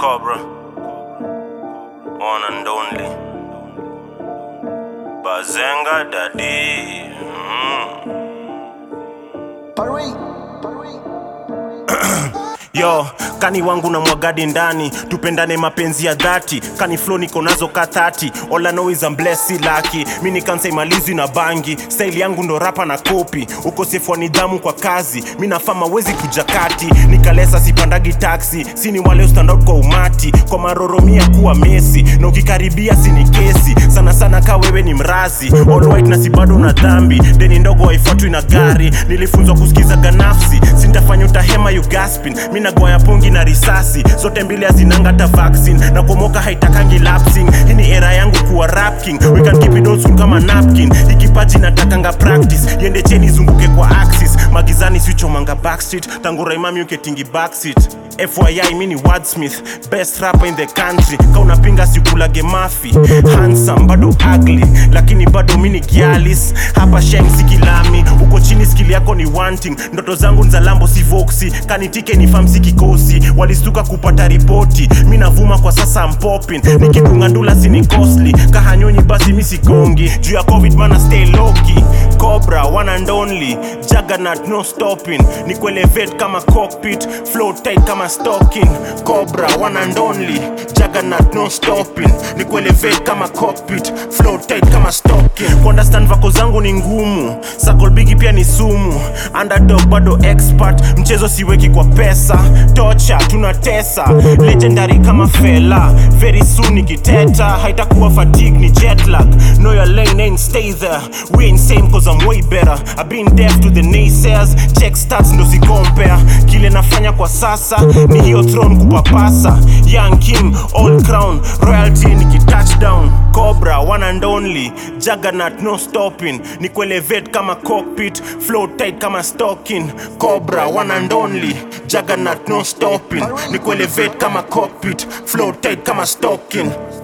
Cobra, one and only. Bazenga Daddy. Mm. yo kani wangu na mwagadi ndani tupendane mapenzi ya dhati kani flow niko nazo ka 30 all I know is I'm blessed si lucky mi ni kansa imalizwi na bangi style yangu ndo rapa na kopi ukosefu wa nidhamu kwa kazi mi nafama wezi kuja kati nikalesa sipandagi taxi sini wale stand out kwa umati kwa maroromia kuwa mesi na ukikaribia sini kesi sana sana ka wewe ni mrazi all white na si bado na dhambi deni ndogo haifuatwi na gari nilifunzwa kusikiza ganafsi sintafanya utahema you gaspin mi nagoya pungi na risasi zote mbili hazinanga ta vaccine na kumoka haitakangi lapsing hii ni era yangu kuwa rap king we can keep it old school kama napkin ikipaji natakanga practice yende cheni zunguke kwa axis magizani sichomanga backstreet tangu raimami uketingi backseat fyi mi ni wordsmith best rapper in the country ka unapinga sikulage mafi handsome bado ugly lakini bado mi ni gialis hapa sheng sikilami uko chini skili yako ni wanting ndoto zangu nzalambo si voksi kanitike ni famsi kikosi walistuka kupata ripoti mi navuma kwa sasa mpopin nikikunga ndula sini costly kahanyonyi basi mi sigongi juu ya covid mana stay loki cobra one and only juggernaut no stopping ni kuelevate kama cockpit flow tight kama stocking cobra one and only juggernaut no stopping ni kuelevate kama cockpit flow tight kama stocking kuunderstand vako zangu ni ngumu sakolbigi pia ni sumu underdog bado expert mchezo siweki kwa pesa tocha tunatesa legendary kama fela very soon nikiteta haitakuwa fatigue ni jetlag know your lane ain't stay there we ain't same cause I'm way better I've been deaf to the naysayers check stats ndo si compare kile nafanya kwa sasa ni hiyo throne kupapasa young king all crown royalty nikitouchdown cobra one and only juggernaut no stopping ni kuelevate kama cockpit flow tight kama stocking cobra one and only juggernaut no stopping ni kuelevate kama cockpit flow tight kama stocking